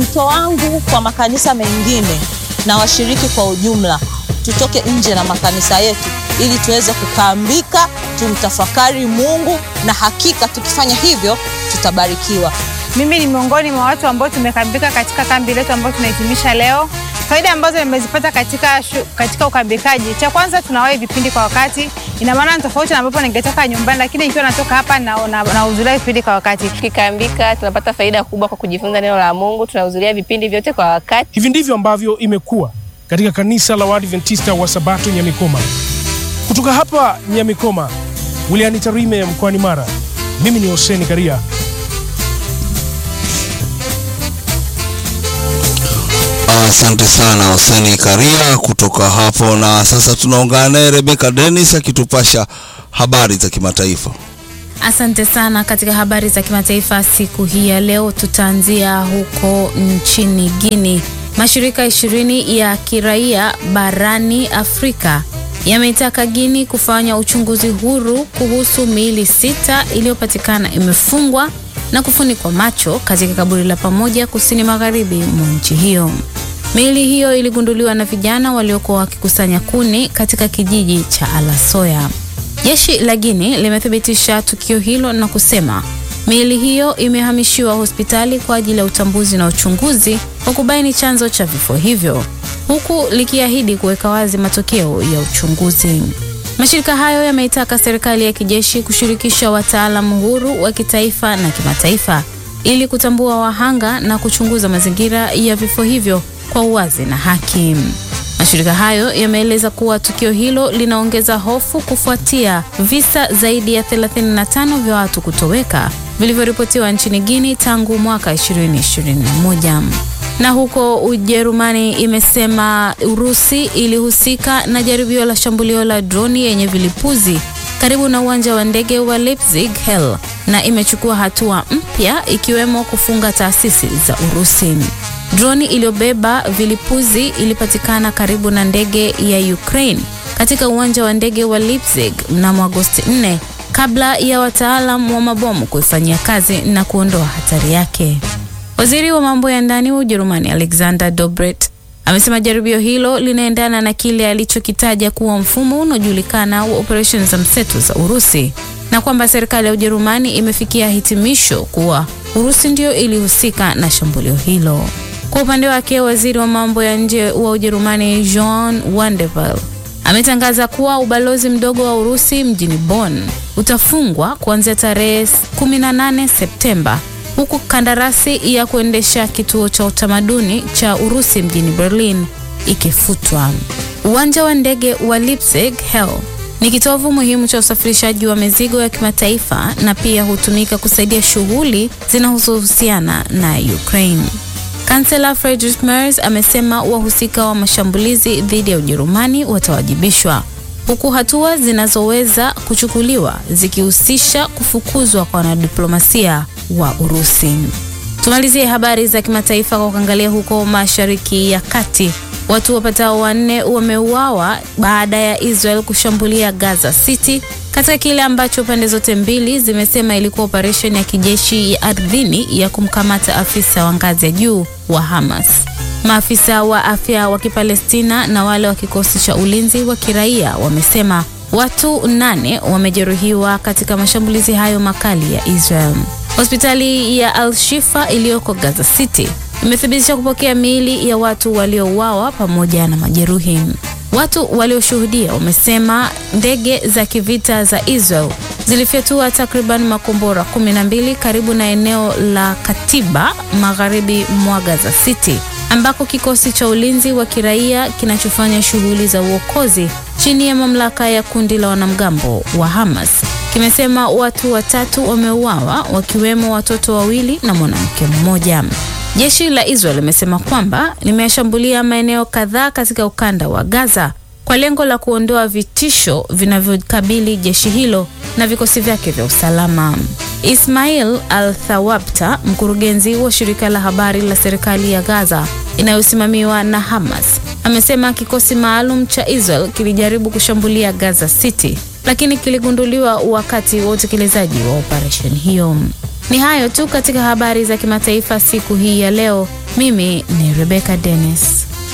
wito wangu kwa makanisa mengine na washiriki kwa ujumla, tutoke nje na makanisa yetu ili tuweze kukaambika, tumtafakari Mungu, na hakika tukifanya hivyo tutabarikiwa. Mimi ni miongoni mwa watu ambao tumekambika katika kambi letu ambayo tunahitimisha leo. Faida ambazo nimezipata katika, shu, katika ukambikaji, cha kwanza tunawahi vipindi kwa wakati. Ina maana tofauti na ambapo ningetoka nyumbani, lakini nikiwa natoka hapa na nahudhuria na vipindi kwa wakati. Tukikambika tunapata faida kubwa kwa kujifunza neno la Mungu, tunahudhuria vipindi vyote kwa wakati. Hivi ndivyo ambavyo imekuwa katika kanisa la Waadventista wa Sabato Nyamikoma. Kutoka hapa Nyamikoma, wilayani Tarime mkoani Mara, mimi ni Hoseni Karia. Asante sana Hoseni Karia kutoka hapo, na sasa tunaungana naye Rebeka Dennis akitupasha habari za kimataifa. Asante sana. Katika habari za kimataifa siku hii ya leo, tutaanzia huko nchini Guinea. Mashirika ishirini ya kiraia barani Afrika yameitaka Guinea kufanya uchunguzi huru kuhusu miili sita iliyopatikana imefungwa na kufunikwa macho katika kaburi la pamoja kusini magharibi mwa nchi hiyo. Miili hiyo iligunduliwa na vijana waliokuwa wakikusanya kuni katika kijiji cha Alasoya. Jeshi la Guinea limethibitisha tukio hilo na kusema miili hiyo imehamishiwa hospitali kwa ajili ya utambuzi na uchunguzi wa kubaini chanzo cha vifo hivyo, huku likiahidi kuweka wazi matokeo ya uchunguzi. Mashirika hayo yameitaka serikali ya kijeshi kushirikisha wataalamu huru wa kitaifa na kimataifa ili kutambua wahanga na kuchunguza mazingira ya vifo hivyo kwa uwazi na haki. Mashirika hayo yameeleza kuwa tukio hilo linaongeza hofu kufuatia visa zaidi ya 35 vya watu kutoweka vilivyoripotiwa nchini Guinea tangu mwaka 2021. Na huko Ujerumani imesema Urusi ilihusika na jaribio la shambulio la droni yenye vilipuzi karibu na uwanja wa ndege wa Leipzig Hell na imechukua hatua mpya ikiwemo kufunga taasisi za Urusi. Droni iliyobeba vilipuzi ilipatikana karibu na ndege ya Ukraine katika uwanja wa ndege wa Leipzig mnamo Agosti 4 kabla ya wataalam wa mabomu kuifanyia kazi na kuondoa hatari yake. Waziri wa mambo ya ndani wa Ujerumani Alexander Dobrindt amesema jaribio hilo linaendana na kile alichokitaja kuwa mfumo unaojulikana wa operesheni za mseto za Urusi na kwamba serikali ya Ujerumani imefikia hitimisho kuwa Urusi ndiyo ilihusika na shambulio hilo. Kwa upande wake, waziri wa mambo ya nje wa Ujerumani Jean Wanderwelle ametangaza kuwa ubalozi mdogo wa Urusi mjini Bonn utafungwa kuanzia tarehe 18 Septemba huku kandarasi ya kuendesha kituo cha utamaduni cha Urusi mjini Berlin ikifutwa. Uwanja wa ndege wa Leipzig Hell ni kitovu muhimu cha usafirishaji wa mizigo ya kimataifa na pia hutumika kusaidia shughuli zinazohusiana na Ukraine. Kansela Friedrich Merz amesema wahusika wa mashambulizi dhidi ya Ujerumani watawajibishwa huku hatua zinazoweza kuchukuliwa zikihusisha kufukuzwa kwa wanadiplomasia wa Urusi. Tumalizie habari za kimataifa kwa kuangalia huko Mashariki ya Kati. Watu wapatao wanne wameuawa baada ya Israel kushambulia Gaza City katika kile ambacho pande zote mbili zimesema ilikuwa operesheni ya kijeshi ya ardhini ya kumkamata afisa wa ngazi ya juu wa Hamas. Maafisa wa afya wa Kipalestina na wale wa kikosi cha ulinzi wa kiraia wamesema watu nane wamejeruhiwa katika mashambulizi hayo makali ya Israel. Hospitali ya Al-Shifa iliyoko Gaza City imethibitisha kupokea miili ya watu waliouawa pamoja na majeruhi. Watu walioshuhudia wamesema ndege za kivita za Israel zilifyatua takriban makombora 12 karibu na eneo la Katiba magharibi mwa Gaza City ambako kikosi cha ulinzi wa kiraia kinachofanya shughuli za uokozi chini ya mamlaka ya kundi la wanamgambo wa Hamas kimesema watu watatu wameuawa wakiwemo watoto wawili na mwanamke mmoja. Jeshi la Israel limesema kwamba limeshambulia maeneo kadhaa katika ukanda wa Gaza kwa lengo la kuondoa vitisho vinavyokabili jeshi hilo na vikosi vyake vya usalama. Ismail Al-Thawabta, mkurugenzi wa shirika la habari la serikali ya Gaza inayosimamiwa na Hamas, amesema kikosi maalum cha Israel kilijaribu kushambulia Gaza City lakini kiligunduliwa wakati wa utekelezaji wa operesheni hiyo. Ni hayo tu katika habari za kimataifa siku hii ya leo. Mimi ni Rebecca Dennis.